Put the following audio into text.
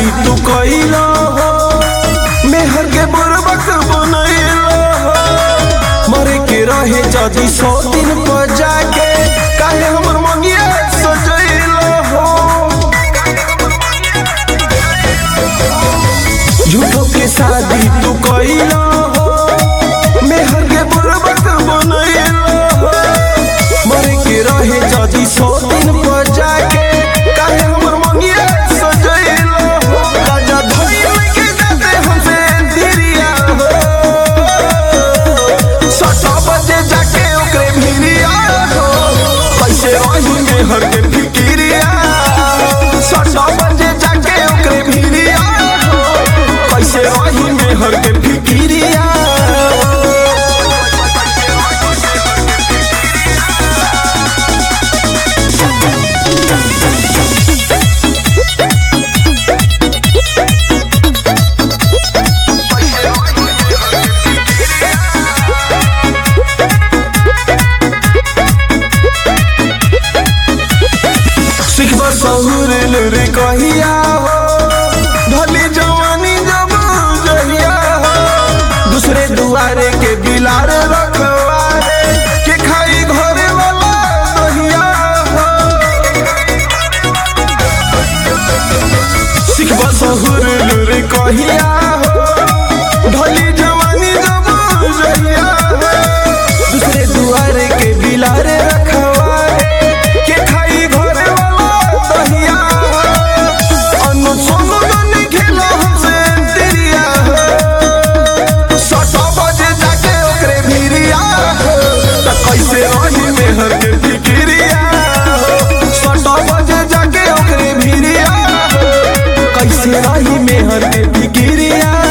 शादी तू कइला हो मेहर के बुरबक बनैला हो मरे के रहे जदी सौ दिन पर जाके काहे हमर मंगिया सजैला हो झूठो के शादी तू कइला हो मेहर के बुरबक बनैला हो मरे के रहे जदी सौ दिन पर जाके काहे हमर मंगिया सजैला हो राजा धइल के जाते हमसे दिरिया हो सटा बजे जाके ओकरे भिरिया हो कैसे रही में हर के फिकिरिया सटा बजे जाके ओकरे भिरिया हो कैसे रही में हर के फिकिरिया सिखबा सहुर रे कहिया हो ढली जवानी जब जहिया हो दूसरे दुआरे के बिलार रखवारे के खाई घरे वाला दहिया हो सिखबा सहुर रे कहिया हो ढली जवानी जब जहिया हो दूसरे दुआरे के बिलारे रखवारे के खाई घरे वाला दहिया अनु सोनू गनी खेला हमसे तिरिया सटा बजे जाके ओकरे भिरिया त कैसे रही मेहर के फिकिरिया सटा बजे जाके ओकरे भिरिया कैसे रही मेहर के फिकिरिया